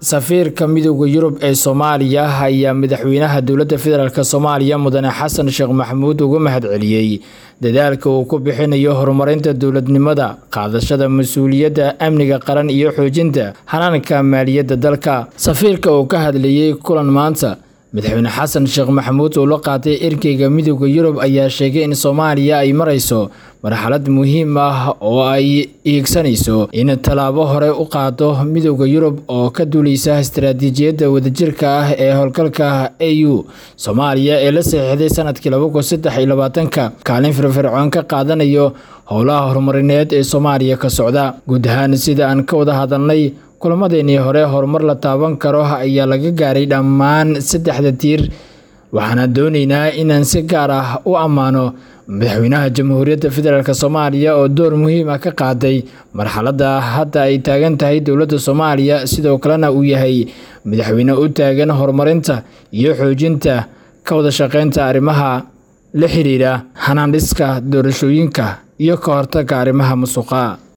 safiirka midooda yurub ee soomaaliya ayaa madaxweynaha dowladda federaalk soomaaliya mudane xasan sheekh maxamuud uga mahadceliyey dadaalka uu ku bixinayo horumarinta dowladnimada qaadashada mas-uuliyadda amniga qaran iyo xoojinta hanaanka maaliyadda dalka safiirka uu ka hadlayey kulan maanta madaxweyne xasan sheekh maxamuud oo la qaatay erkeyga midooda yurub ayaa sheegay in soomaaliya ay marayso marxalad muhiim ah oo ay iigsanayso in tallaabo hore u qaado midooda yurub oo ka duuleysa istaraatiijiyadda wadajirka ah ee howlgalka a u soomaaliya ee la saxiixday sanadkii labakunisadeylabaatanka kaalin firfircoon ka qaadanayo howlaha horumarineed ee soomaaliya ka socda guud ahaan sida aan ka wada hadalnay kulamadeenii hore horumar la taaban karo ayaa laga gaaray dhammaan saddexda tiir waxaana dooneynaa inaan si gaar ah u ammaano madaxweynaha jamhuuriyadda federaalk soomaaliya oo door muhiim ah ka qaaday marxaladda hadda ay taagan tahay dowladda soomaaliya sidoo kalena uu yahay madaxweyne u taagan horumarinta iyo xoojinta ka wada shaqeynta arrimaha la xiriira hanaandhiska doorashooyinka iyo ka hortagga arrimaha musuqa